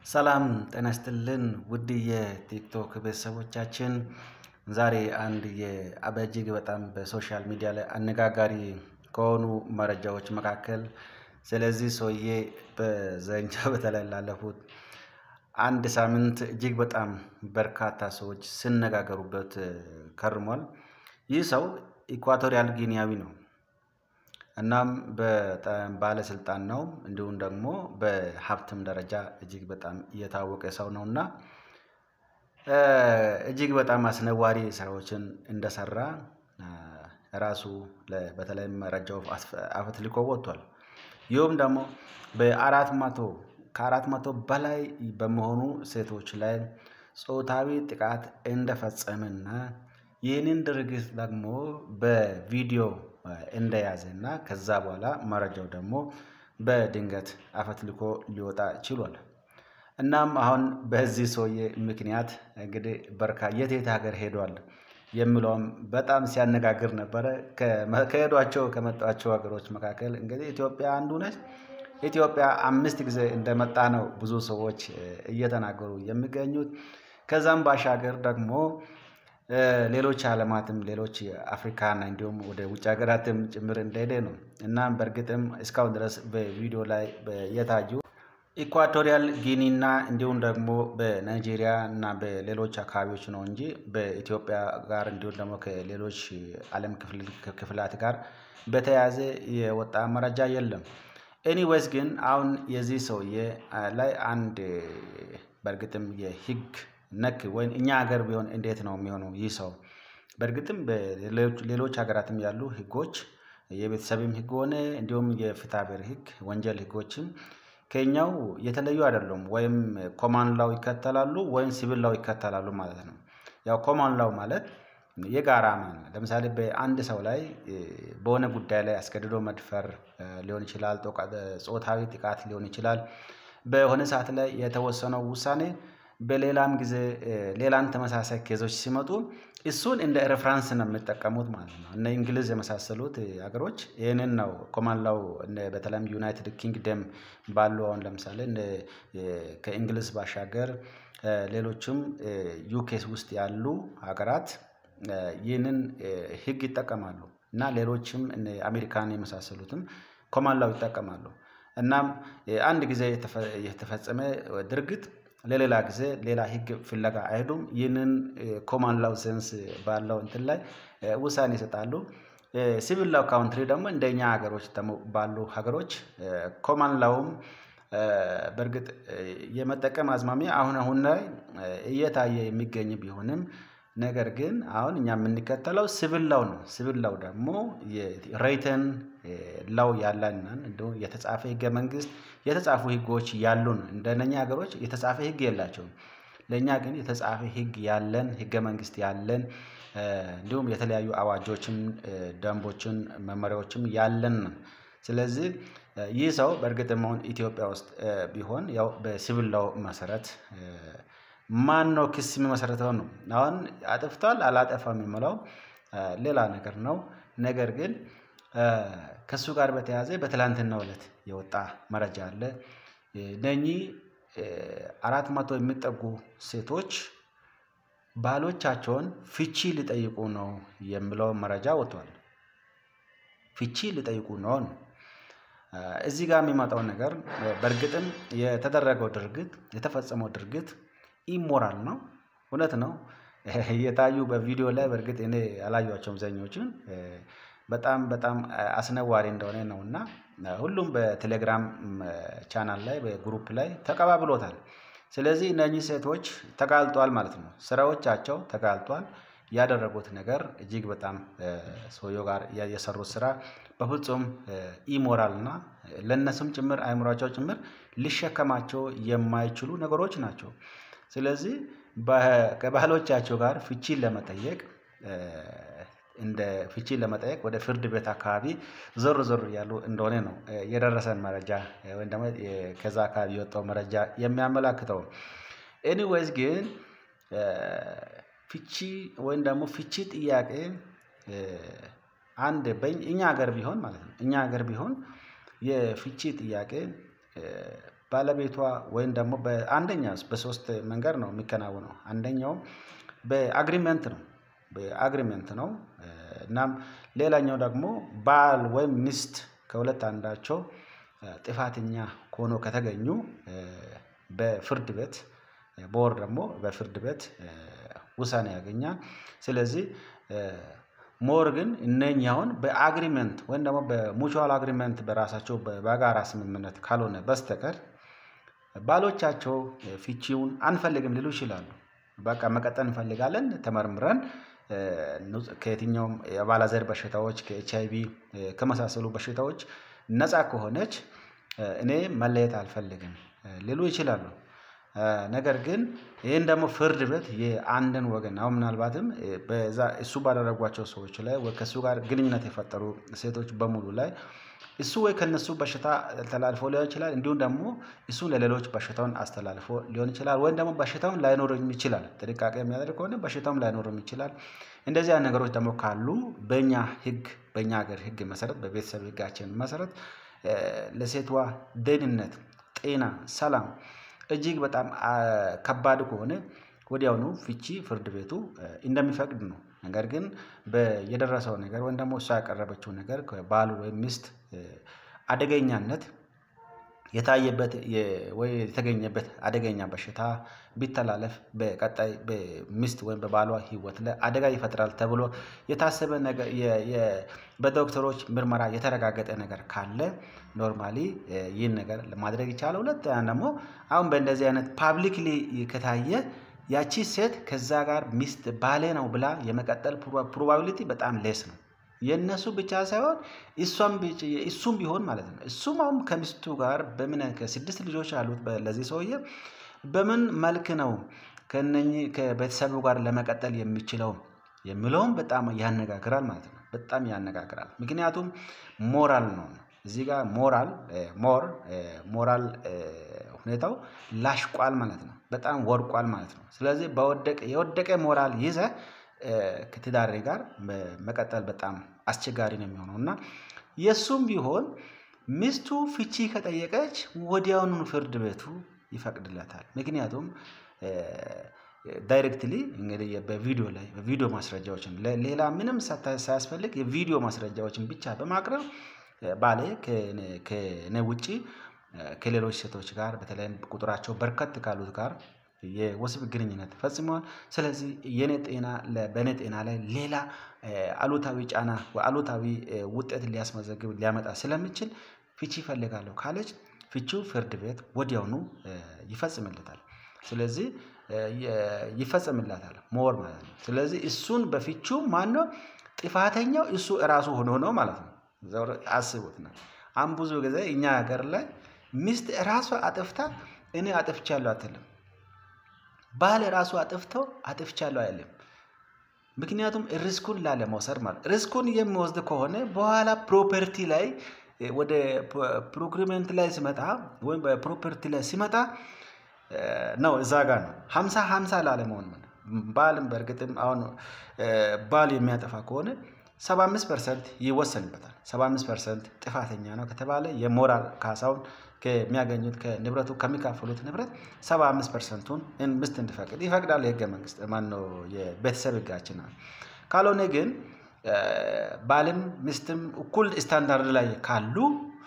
ሰላም ጤና ይስጥልን ውድ የቲክቶክ ቤተሰቦቻችን፣ ዛሬ አንድ እጅግ በጣም በሶሻል ሚዲያ ላይ አነጋጋሪ ከሆኑ መረጃዎች መካከል ስለዚህ ሰውዬ በዘንቻ በተለይ ላለፉት አንድ ሳምንት እጅግ በጣም በርካታ ሰዎች ሲነጋገሩበት ከርሟል። ይህ ሰው ኢኳቶሪያል ጊኒያዊ ነው። እናም በጣም ባለስልጣን ነው። እንዲሁም ደግሞ በሀብትም ደረጃ እጅግ በጣም እየታወቀ ሰው ነው እና እጅግ በጣም አስነዋሪ ስራዎችን እንደሰራ ራሱ በተለይም መረጃው አፈትልኮ ወጥቷል። ይህም ደግሞ በአራት መቶ ከአራት መቶ በላይ በመሆኑ ሴቶች ላይ ጾታዊ ጥቃት እንደፈጸመና ይህንን ድርጊት ደግሞ በቪዲዮ እንደያዘ እና ከዛ በኋላ መረጃው ደግሞ በድንገት አፈትልኮ ሊወጣ ችሏል። እናም አሁን በዚህ ሰውዬ ምክንያት እንግዲህ በርካ የት የት ሀገር ሄዷል የሚለውም በጣም ሲያነጋግር ነበረ። ከሄዷቸው ከመጧቸው ሀገሮች መካከል እንግዲህ ኢትዮጵያ አንዱ ነች። ኢትዮጵያ አምስት ጊዜ እንደመጣ ነው ብዙ ሰዎች እየተናገሩ የሚገኙት። ከዛም ባሻገር ደግሞ ሌሎች ዓለማትም ሌሎች አፍሪካና እንዲሁም ወደ ውጭ ሀገራትም ጭምር እንደሄደ ነው። እናም በእርግጥም እስካሁን ድረስ በቪዲዮ ላይ የታዩ ኢኳቶሪያል ጊኒና እንዲሁም ደግሞ በናይጄሪያ እና በሌሎች አካባቢዎች ነው እንጂ በኢትዮጵያ ጋር እንዲሁም ደግሞ ከሌሎች ዓለም ክፍላት ጋር በተያያዘ የወጣ መረጃ የለም። ኤኒዌይስ ግን አሁን የዚህ ሰውዬ ላይ አንድ በእርግጥም የህግ ነክ ወይም እኛ ሀገር ቢሆን እንዴት ነው የሚሆነው? ይህ ሰው በእርግጥም ሌሎች ሀገራትም ያሉ ህጎች የቤተሰብም ህግ ሆነ እንዲሁም የፍትሐ ብሔር ህግ ወንጀል ህጎችም ከኛው የተለዩ አይደሉም። ወይም ኮማን ላው ይከተላሉ ወይም ሲቪል ላው ይከተላሉ ማለት ነው። ያው ኮማን ላው ማለት የጋራ ማለት ለምሳሌ በአንድ ሰው ላይ በሆነ ጉዳይ ላይ አስገድዶ መድፈር ሊሆን ይችላል፣ ጾታዊ ጥቃት ሊሆን ይችላል። በሆነ ሰዓት ላይ የተወሰነው ውሳኔ በሌላም ጊዜ ሌላን ተመሳሳይ ኬዞች ሲመጡ እሱን እንደ ሬፍራንስ ነው የሚጠቀሙት ማለት ነው። እነ እንግሊዝ የመሳሰሉት ሀገሮች ይህንን ነው ኮማን ላው በተለይም ዩናይትድ ኪንግደም ባሉ አሁን ለምሳሌ ከእንግሊዝ ባሻገር ሌሎችም ዩኬስ ውስጥ ያሉ ሀገራት ይህንን ህግ ይጠቀማሉ እና ሌሎችም አሜሪካን የመሳሰሉትም ኮማን ላው ይጠቀማሉ። እናም አንድ ጊዜ የተፈጸመ ድርጊት ለሌላ ጊዜ ሌላ ህግ ፍለጋ አይሄዱም። ይህንን ኮማን ላው ሴንስ ባለው እንትን ላይ ውሳኔ ይሰጣሉ። ሲቪል ላው ካውንትሪ ደግሞ እንደኛ ሀገሮች ባሉ ሀገሮች ኮማን ላውም በእርግጥ የመጠቀም አዝማሚያ አሁን አሁን ላይ እየታየ የሚገኝ ቢሆንም ነገር ግን አሁን እኛ የምንከተለው ሲቪል ላው ነው። ሲቪል ላው ደግሞ ሬይተን ላው ያለን እንዲሁም የተጻፈ ህገ መንግስት የተጻፉ ህጎች ያሉን እንደነኛ ሀገሮች የተጻፈ ህግ የላቸውም። ለእኛ ግን የተጻፈ ህግ ያለን ህገ መንግስት ያለን እንዲሁም የተለያዩ አዋጆችን፣ ደንቦችን፣ መመሪያዎችም ያለን ነው። ስለዚህ ይህ ሰው በእርግጥም አሁን ኢትዮጵያ ውስጥ ቢሆን ያው በሲቪል ላው መሰረት ማነው ክስ የሚመሰረተው ነው። አሁን አጥፍቷል አላጠፋም የሚለው ሌላ ነገር ነው። ነገር ግን ከእሱ ጋር በተያያዘ በትላንትናው ዕለት የወጣ መረጃ አለ። እነኚህ አራት መቶ የሚጠጉ ሴቶች ባሎቻቸውን ፍቺ ሊጠይቁ ነው የሚለው መረጃ ወጥቷል። ፍቺ ሊጠይቁ ነው ነው። እዚህ ጋር የሚመጣው ነገር በእርግጥም የተደረገው ድርጊት የተፈጸመው ድርጊት ኢሞራል ነው። እውነት ነው። የታዩ በቪዲዮ ላይ በእርግጥ እኔ አላየኋቸውም አብዛኞቹን በጣም በጣም አስነዋሪ እንደሆነ ነው እና ሁሉም በቴሌግራም ቻናል ላይ በግሩፕ ላይ ተቀባብሎታል። ስለዚህ እነኚህ ሴቶች ተጋልጧል ማለት ነው። ስራዎቻቸው ተጋልጧል። ያደረጉት ነገር እጅግ በጣም ሰውየው ጋር የሰሩት ስራ በፍጹም ኢሞራል እና ለእነሱም ጭምር አእምሯቸው ጭምር ሊሸከማቸው የማይችሉ ነገሮች ናቸው። ስለዚህ ከባሎቻቸው ጋር ፍቺን ለመጠየቅ እንደ ፍቺን ለመጠየቅ ወደ ፍርድ ቤት አካባቢ ዞር ዞር እያሉ እንደሆነ ነው የደረሰን መረጃ ወይም ደግሞ ከዛ አካባቢ የወጣው መረጃ የሚያመላክተው። ኤኒዌይስ ግን ፍቺ ወይም ደግሞ ፍቺ ጥያቄ አንድ እኛ ሀገር ቢሆን ማለት ነው እኛ ሀገር ቢሆን የፍቺ ጥያቄ ባለቤቷ ወይም ደግሞ በአንደኛ በሶስት መንገድ ነው የሚከናወነው። አንደኛው በአግሪመንት ነው በአግሪመንት ነው። እናም ሌላኛው ደግሞ ባል ወይም ሚስት ከሁለት አንዳቸው ጥፋተኛ ሆኖ ከተገኙ በፍርድ ቤት በወር ደግሞ በፍርድ ቤት ውሳኔ ያገኛል። ስለዚህ ሞር ግን እነኛውን በአግሪመንት ወይም ደግሞ በሙቹዋል አግሪመንት በራሳቸው በጋራ ስምምነት ካልሆነ በስተቀር ባሎቻቸው ፍቺውን አንፈልግም ሊሉ ይችላሉ። በቃ መቀጠል እንፈልጋለን ተመርምረን ከየትኛውም የአባላዘር በሽታዎች ከኤች አይ ቪ ከመሳሰሉ በሽታዎች ነፃ ከሆነች እኔ መለየት አልፈልግም ሊሉ ይችላሉ። ነገር ግን ይሄን ደግሞ ፍርድ ቤት የአንድን ወገን አሁን ምናልባትም በዛ እሱ ባደረጓቸው ሰዎች ላይ ወይ ከእሱ ጋር ግንኙነት የፈጠሩ ሴቶች በሙሉ ላይ እሱ ወይ ከእነሱ በሽታ ተላልፎ ሊሆን ይችላል እንዲሁም ደግሞ እሱ ለሌሎች በሽታውን አስተላልፎ ሊሆን ይችላል ወይም ደግሞ በሽታውን ላይኖርም ይችላል ጥንቃቄ የሚያደርግ ከሆነ በሽታውም ላይኖርም ይችላል። እንደዚህ አይነት ነገሮች ደግሞ ካሉ በእኛ ህግ በእኛ ሀገር ህግ መሰረት በቤተሰብ ህጋችን መሰረት ለሴቷ ደህንነት ጤና ሰላም እጅግ በጣም ከባድ ከሆነ ወዲያውኑ ፍቺ ፍርድ ቤቱ እንደሚፈቅድ ነው። ነገር ግን የደረሰው ነገር ወይም ደግሞ እሷ ያቀረበችው ነገር ከባል ወይም ሚስት አደገኛነት የታየበት ወይ የተገኘበት አደገኛ በሽታ ቢተላለፍ በቀጣይ በሚስት ወይም በባሏ ህይወት ላይ አደጋ ይፈጥራል ተብሎ የታሰበ ነገር በዶክተሮች ምርመራ የተረጋገጠ ነገር ካለ ኖርማሊ ይህን ነገር ማድረግ ይቻላል። ሁለተኛ ደግሞ አሁን በእንደዚህ አይነት ፓብሊክሊ ከታየ ያቺ ሴት ከዛ ጋር ሚስት ባሌ ነው ብላ የመቀጠል ፕሮባቢሊቲ በጣም ሌስ ነው። የእነሱ ብቻ ሳይሆን እሷም እሱም ቢሆን ማለት ነው እሱም አሁን ከሚስቱ ጋር በምን ከስድስት ልጆች አሉት ለዚህ ሰውዬ በምን መልክ ነው ከእነኚህ ከቤተሰቡ ጋር ለመቀጠል የሚችለው የሚለውም በጣም ያነጋግራል ማለት ነው። በጣም ያነጋግራል ምክንያቱም ሞራል ነው እዚህ ጋር ሞራል ሞር ሞራል ሁኔታው ላሽቋል ማለት ነው በጣም ወድቋል ማለት ነው። ስለዚህ በወደቀ የወደቀ ሞራል ይዘህ ከትዳሬ ጋር መቀጠል በጣም አስቸጋሪ ነው የሚሆነው። እና የእሱም ቢሆን ሚስቱ ፍቺ ከጠየቀች ወዲያውኑ ፍርድ ቤቱ ይፈቅድለታል። ምክንያቱም ዳይሬክትሊ እንግዲህ በቪዲዮ ላይ በቪዲዮ ማስረጃዎችን ሌላ ምንም ሳያስፈልግ የቪዲዮ ማስረጃዎችን ብቻ በማቅረብ ባሌ ከእኔ ውጪ ከሌሎች ሴቶች ጋር በተለይም ቁጥራቸው በርከት ካሉት ጋር የወሲብ ግንኙነት ፈጽመዋል። ስለዚህ የኔ ጤና በኔ ጤና ላይ ሌላ አሉታዊ ጫና አሉታዊ ውጤት ሊያስመዘግብ ሊያመጣ ስለሚችል ፍቺ እፈልጋለሁ ካለች ፍቺው ፍርድ ቤት ወዲያውኑ ይፈጽምለታል። ስለዚህ ይፈጽምላታል ሞር ማለት ነው። ስለዚህ እሱን በፍቺው ማነው ጥፋተኛው እሱ እራሱ ሆኖ ነው ማለት ነው። አስቡት ነው አሁን ብዙ ጊዜ እኛ ሀገር ላይ ሚስት ራሷ አጥፍታ እኔ አጥፍቻለሁ አትልም። ባል ራሱ አጥፍቶ አጥፍቻለሁ አይልም። ምክንያቱም ሪስኩን ላለመውሰድ ማለት ሪስኩን የሚወስድ ከሆነ በኋላ ፕሮፐርቲ ላይ ወደ ፕሮክሪመንት ላይ ሲመጣ ወይም በፕሮፐርቲ ላይ ሲመጣ ነው እዛ ጋር ነው ሃምሳ ሃምሳ ላለመሆን ባልም በእርግጥም አሁን ባል የሚያጠፋ ከሆነ ሰባ አምስት ፐርሰንት ይወሰንበታል ሰባ አምስት ፐርሰንት ጥፋተኛ ነው ከተባለ የሞራል ካሳውን ከሚያገኙት ከንብረቱ ከሚካፈሉት ንብረት ሰባ አምስት ፐርሰንቱን ሚስት እንዲፈቅድ ይፈቅዳል የህገ መንግስት ማነው የቤተሰብ ህጋችን ካልሆነ ግን ባልም ሚስትም እኩል ስታንዳርድ ላይ ካሉ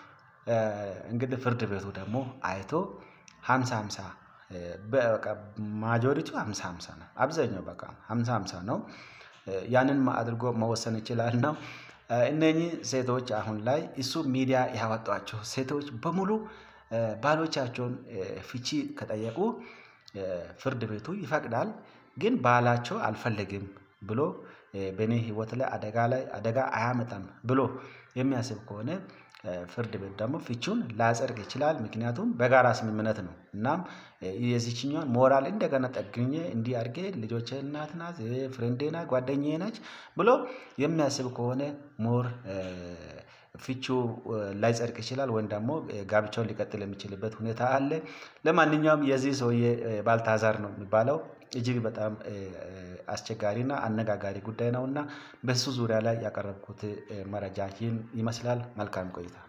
እንግዲህ ፍርድ ቤቱ ደግሞ አይቶ ሃምሳ ሃምሳ በቃ ማጆሪቲው ሃምሳ ሃምሳ ነው አብዛኛው በቃ ሃምሳ ሃምሳ ነው። ያንን አድርጎ መወሰን ይችላል ነው። እነኚህ ሴቶች አሁን ላይ እሱ ሚዲያ ያወጧቸው ሴቶች በሙሉ ባሎቻቸውን ፍቺ ከጠየቁ ፍርድ ቤቱ ይፈቅዳል። ግን ባላቸው አልፈልግም ብሎ በእኔ ህይወት ላይ አደጋ ላይ አደጋ አያመጣም ብሎ የሚያስብ ከሆነ ፍርድ ቤት ደግሞ ፍቺውን ላያጸድቅ ይችላል። ምክንያቱም በጋራ ስምምነት ነው እናም የዚችኛዋን ሞራል እንደገና ጠግኜ እንዲህ አድርጌ ልጆቼ እናት ናት ፍሬንዴ ናት ጓደኛዬ ነች ብሎ የሚያስብ ከሆነ ሞር ፍቺው ላይጸድቅ ይችላል ወይም ደግሞ ጋብቻውን ሊቀጥል የሚችልበት ሁኔታ አለ። ለማንኛውም የዚህ ሰውዬ ባልታዛር ነው የሚባለው እጅግ በጣም አስቸጋሪና አነጋጋሪ ጉዳይ ነውና በሱ ዙሪያ ላይ ያቀረብኩት መረጃ ይህን ይመስላል። መልካም ቆይታ